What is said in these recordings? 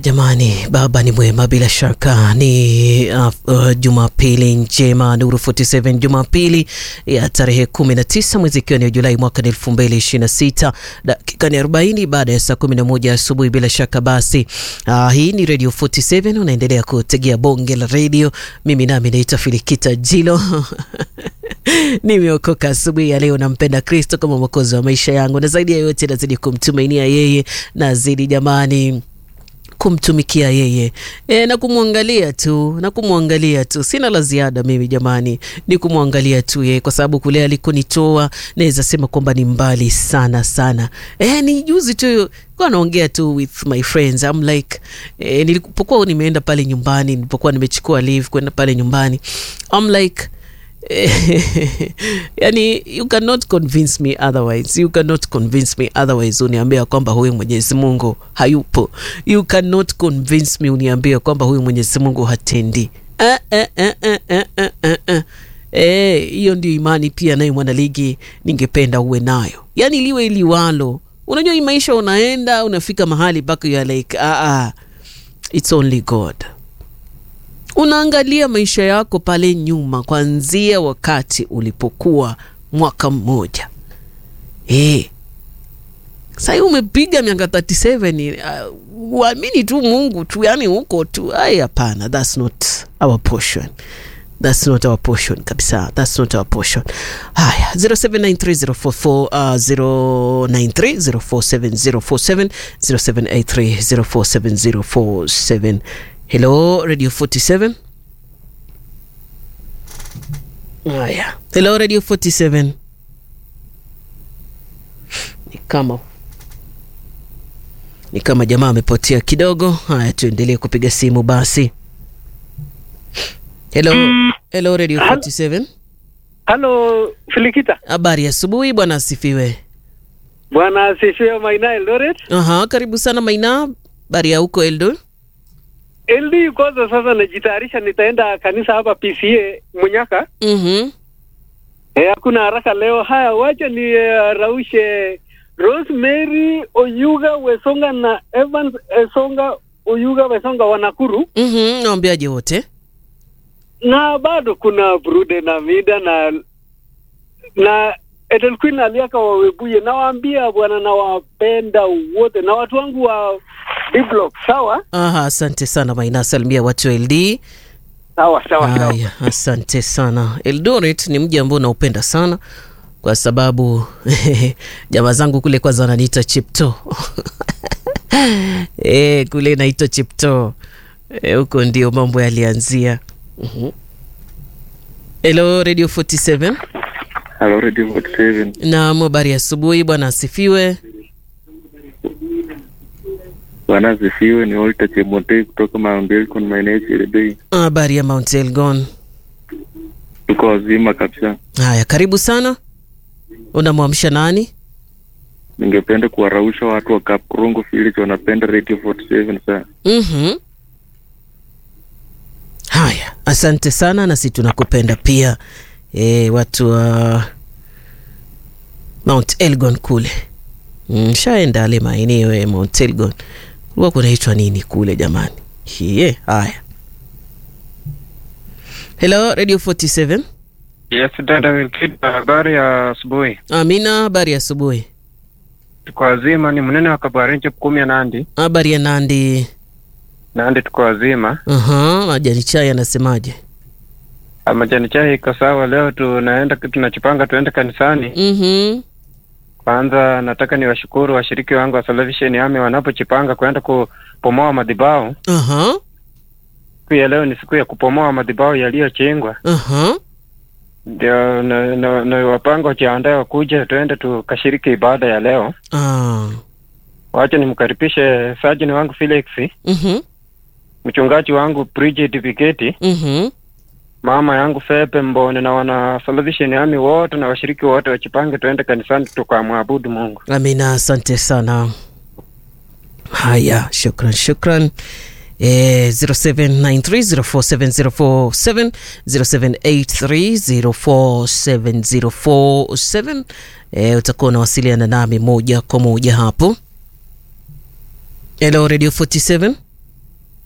jamani, baba ni mwema bila shaka. Ni uh, uh, Jumapili njema, Nuru 47 Jumapili ya tarehe 19 mwezi ikiwa ni Julai mwaka 2026, dakika ni 40 baada ya saa 11 asubuhi. Bila shaka basi, uh, hii ni Radio 47, unaendelea kutegea bonge la radio. Mimi nami naitwa Filikita Jilo nimeokoka asubuhi ya leo, nampenda Kristo kama mwokozi wa maisha yangu, na zaidi ya yote nazidi kumtumainia yeye, nazidi jamani kumtumikia yeye e, na kumwangalia tu na kumwangalia tu. Sina la ziada mimi jamani, ni kumwangalia tu yeye, kwa sababu kule alikonitoa naweza sema kwamba ni mbali sana sana. E, ni juzi tu kwa naongea tu with my friends I'm like e, nilipokuwa nimeenda pale nyumbani, nilipokuwa nimechukua leave kwenda pale nyumbani I'm like yani you cannot convince me otherwise, you cannot convince me otherwise. Uniambia kwamba huyu Mwenyezi Mungu hayupo, you cannot convince me uniambia kwamba huyu Mwenyezi Mungu hatendi. Eh, eh, eh, eh, eh, eh, eh, eh. Eh, hiyo ndio imani pia naye mwanaligi ningependa uwe nayo, yani liwe liwalo. Unajua hii maisha, unaenda unafika mahali mpaka you are like ah, ah, it's only God unaangalia maisha yako pale nyuma, kuanzia wakati ulipokuwa mwaka mmoja eh, sahii umepiga miaka 37 uh, uamini tu Mungu tu, yani huko tu. Ai, hapana, that's not our portion. That's not our portion kabisa. That's not our portion. Haya, 0793044093 093047047 0783047047 Hello Radio 47. Haya. Hello Radio 47. Ni kama ni kama jamaa amepotea kidogo. Haya, tuendelee kupiga simu basi. Hello. Hello Radio 47. Halo Filikita. Habari asubuhi bwana, asifiwe. Bwana asifiwe Maina Eldoret. Aha, karibu sana Maina. Habari ya huko Eldoret? LD kwanza sasa najitayarisha nitaenda kanisa hapa PCA Munyaka. Mhm. Eh, hakuna haraka leo. Haya, wacha ni uh, raushe Rosemary Oyuga Wesonga na Evans Esonga Oyuga Wesonga wa Nakuru. Mhm, naambiaje wote? Na bado kuna Brude na Mida na na Ethel Queen aliaka wawebuye. Nawaambia bwana, nawapenda wote na watu wangu wa D-block. Sawa Aha, asante sana Maina, salimia watu wa LD. sawa sawa sawa. Haya, asante sana. Eldoret ni mji ambao naupenda sana kwa sababu jamaa zangu kule kwanza wananiita Chipto e, kule naitwa Chipto e, huko ndio mambo yalianzia. Mhm. Hello Radio 47. Hello, Radio 47. Naam, habari ya asubuhi bwana, asifiwe. Bwana asifiwe. Ni Walter Chemotei kutoka Mount Elgon, maeneo Cherebei. Habari ya Mount Elgon. Tuko wazima kabisa. Haya, karibu sana. Unamwamsha nani? Ningependa kuwarausha watu wa Kapkorongo Village wanapenda Radio 47 sana. Mhm. Haya, asante sana, nasi tunakupenda pia e, watu wa Mount Elgon kule. Mm, shaenda ale maeneo ya Mount Elgon, kulikuwa kunaitwa nini kule jamani? Hiye, haya. Hello, Radio 47. Yes, dada Wilkita, habari ya asubuhi. Amina, habari ya asubuhi. Tuko wazima, ni mnene wa Kabarenje kumi ya Nandi. Habari ya Nandi. Nandi tuko wazima. Aha, majani chai anasemaje? Ah, Majani chai iko sawa. Leo tunaenda tunachipanga tuende kanisani. Mhm. Kwanza nataka niwashukuru washiriki wangu wa Salvation Army wanapochipanga kwenda kupomoa madhabahu. Aha. Siku ya leo ni siku ya kupomoa madhabahu yaliyochengwa. Aha. Ndio na, na, na wapanga wajiandae wakuja tuende tukashiriki ibada ya leo. Ah. Wacha nimkaribishe sajini wangu Felix, Mhm. mchungaji wangu Bridget Viketi. Mhm. mama yangu Fepe Mbone na wana Salvation Army wote na washiriki wote wachipange tuende kanisani tukamwabudu Mungu. Amina, asante sana. Haya, shukran shukran. Eh, 0793047047 0783047047 eh, utakuwa unawasiliana nami moja kwa moja hapo. Hello Radio 47.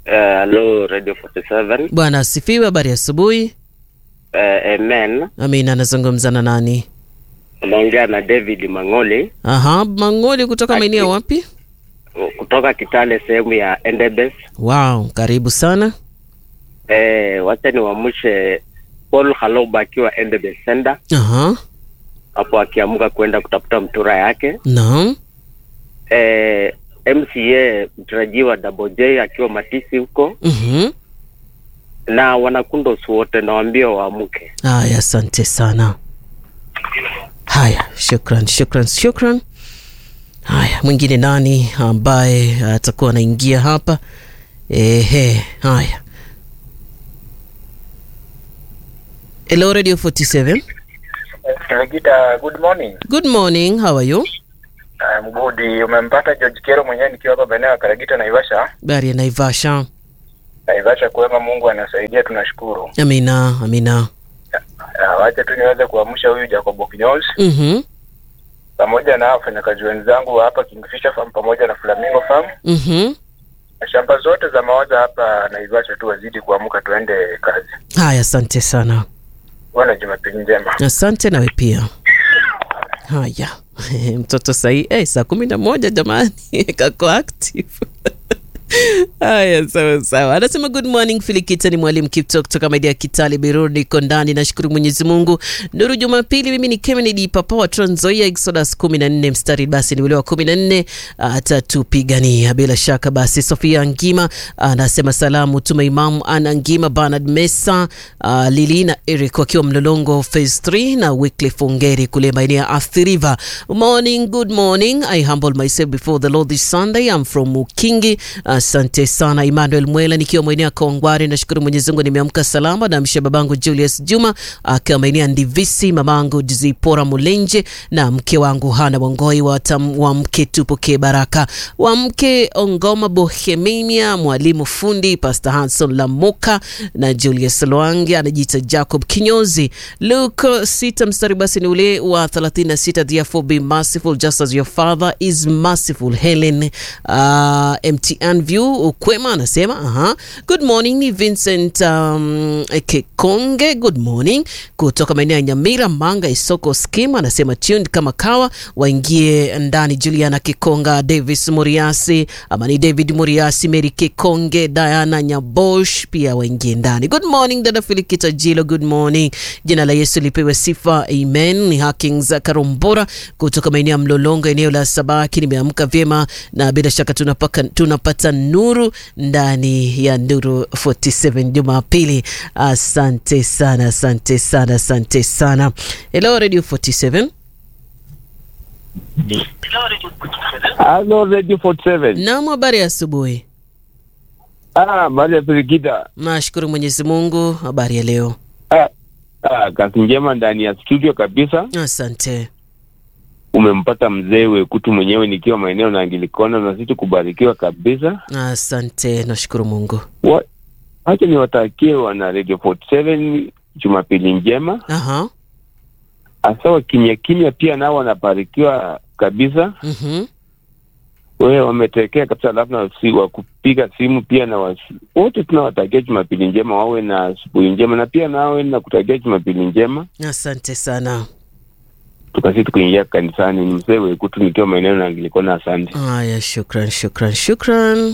Hello, Radio 47. Bwana asifiwe. Habari ya asubuhi. Uh, amen. Amina. Anazungumza na nani? Unaongea na David Mang'oli Aha, Mang'oli kutoka Aki- maeneo wapi? kutoka Kitale, sehemu ya Endebess. Wow, karibu sana. Eh, wacha niwamshe Paul Haloba akiwa Endebess Center Aha, hapo akiamka kwenda kutafuta mtura yake. naam. Eh, MCA mtarajiwa Double J akiwa Matisi huko Mhm. na wanakundos wote nawaambia waamke. Haya, asante sana. Haya, shukran, shukran, shukran. Haya, mwingine nani ambaye atakuwa anaingia hapa? Ehe, haya. Hello Radio 47. Regita, good morning. Good morning. How are you? I'm good. Umempata George Kero mwenyewe nikiwa hapa maeneo ya Karagita Naivasha. Bari ya Naivasha. Naivasha kwema, Mungu anasaidia, tunashukuru. Amina, amina. Ah, Wacha tu niweze kuamsha huyu Jacob Kinyols Mhm. pamoja na wafanyakazi wenzangu wa hapa Kingfisher Farm pamoja na Flamingo Farm Mhm. na shamba zote za mawaza hapa Naivasha tu wazidi kuamka, tuende kazi. Haya, asante sana. Wana Jumapili njema. Asante nawe pia. Haya, mtoto sahii eh, saa kumi na moja jamani, kako active Haya, sawa sawa. Anasema good morning Filikita, ni mwalimu Kipto kutoka maeneo ya Kitale Birur, niko ndani, nashukuru Mwenyezi Mungu. Nuru Jumapili, mimi ni Kennedy Papa wa Trans Nzoia, Exodus 14 mstari basi ni ule wa 14 atatupigania bila shaka. Basi Sofia Ngima anasema salamu tuma Imamu Ana Ngima, Bernard Mesa, uh, Lilina Eric wakiwa Mlolongo phase 3 na Wycliffe Ongeri kule maeneo ya Athi River. Morning, good morning. I humble myself before the Lord this Sunday. I'm from Mukingi. Asante sana Emmanuel Mwela nikiwa maeneo ya Kongware. Nashukuru Mwenyezi Mungu nimeamka salama. Namsha babangu Julius Juma akiwa maeneo ya Ndivisi, mamangu Zipora Mulenje na mke wangu Hana Wangoi wa, tam, wa mke tupokee baraka wa mke Ongoma Bohemia, mwalimu fundi Pastor Hanson Lamuka na Julius Lwangi anajiita Jacob Kinyozi. Luke sita mstari basi ni ule wa 36, therefore be merciful just as your father is merciful. Helen uh, MTN View Ukwema anasema aha. Good morning ni Vincent um, Kekonge, good morning kutoka maeneo ya Nyamira Manga Isoko Scheme anasema tuned kama kawa, waingie ndani. Juliana Kikonga, Davis Muriasi ama ni David Muriasi, Mary Kikonge, Diana Nyabosh pia waingie ndani. Good morning dada Filikita Jilo, good morning. Jina la Yesu lipewe sifa, amen. Ni Hakings Karombora kutoka maeneo ya Mlolongo, eneo la Sabaki. Nimeamka vyema na bila shaka tunapaka, tunapata nuru ndani ya Nuru 47 Jumapili. Asante sana, asante sana, asante sana. Hello Radio 47. Halo Radio 47. Naam, habari ya asubuhi. Ah, baada ya Pirikita. Nashukuru Mwenyezi Mungu. Habari ya leo? Ah, ah, kazi njema ndani ya studio kabisa. Asante. Umempata mzee Wekutu mwenyewe nikiwa maeneo na Angilikona na sisi kubarikiwa kabisa. Asante, nashukuru Mungu. Wa- Wacha niwatakie wana Radio 47 Jumapili njema. Aha. Hasa wa kimya kimya pia nao wanabarikiwa kabisa. Mhm. Wewe wametekea kabisa, alafu na si, wa kupiga simu pia na wasi, wote tunawatakia Jumapili njema, wawe na asubuhi njema, na pia nawe nakutakia Jumapili njema. Asante sana. tukasi tukuingia kanisani. Ni mzee Wekutu nikiwa maeneo na Anglikana. Asante. Haya, shukran, shukran, shukran.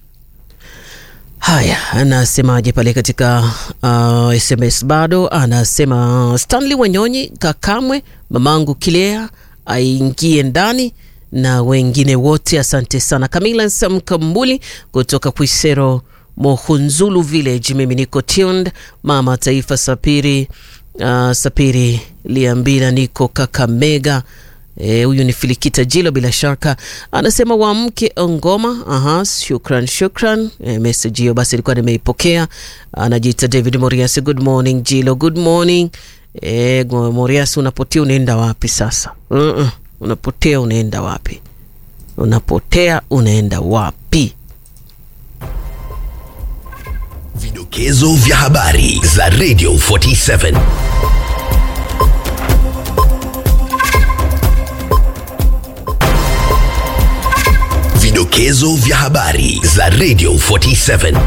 Haya, anasemaje pale katika uh, SMS bado anasema Stanley Wanyonyi Kakamwe, mamangu Kilea aingie ndani na wengine wote, asante sana. Kamila Samkambuli kutoka Kwisero Mohunzulu Village, mimi niko tuned. Mama Taifa Sapiri uh, Sapiri Liambila, niko Kakamega. Eh, huyu ni Filikita Jilo bila shaka anasema wamke Ngoma. Aha, shukran shukran. E, message hiyo basi ilikuwa nimeipokea. Anajiita David Moriasi. Good morning Jilo, good morning. E, Moriasi, unapotea unaenda wapi sasa? uh -uh. Unapotea unaenda wapi? Unapotea unaenda wapi? Vidokezo vya habari za Radio 47. Vidokezo vya habari za Radio 47.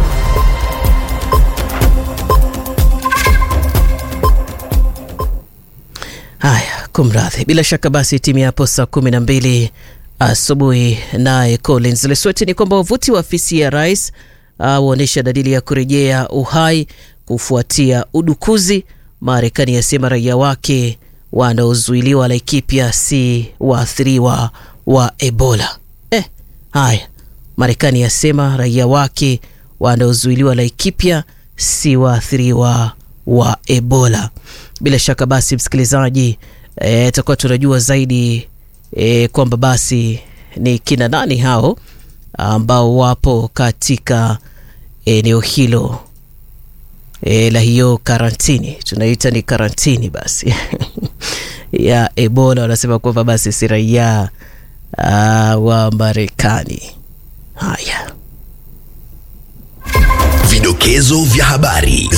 Haya, kumradhi. Bila shaka basi timu yapo saa kumi na mbili asubuhi. Naye Collins Lesweti ni kwamba wavuti wa afisi ya rais waonyesha dalili ya kurejea uhai kufuatia udukuzi. Marekani yasema raia wake wanaozuiliwa Laikipia si waathiriwa wa Ebola. Eh, haya, Marekani yasema raia wake wanaozuiliwa Laikipia si waathiriwa wa Ebola. Bila shaka basi, msikilizaji, tutakuwa e, tunajua zaidi e, kwamba basi ni kina nani hao ambao wapo katika eneo hilo e, la hiyo karantini, tunaita ni karantini basi ya Ebola. Wanasema kwamba basi si raia wa Marekani. Haya, Vidokezo vya habari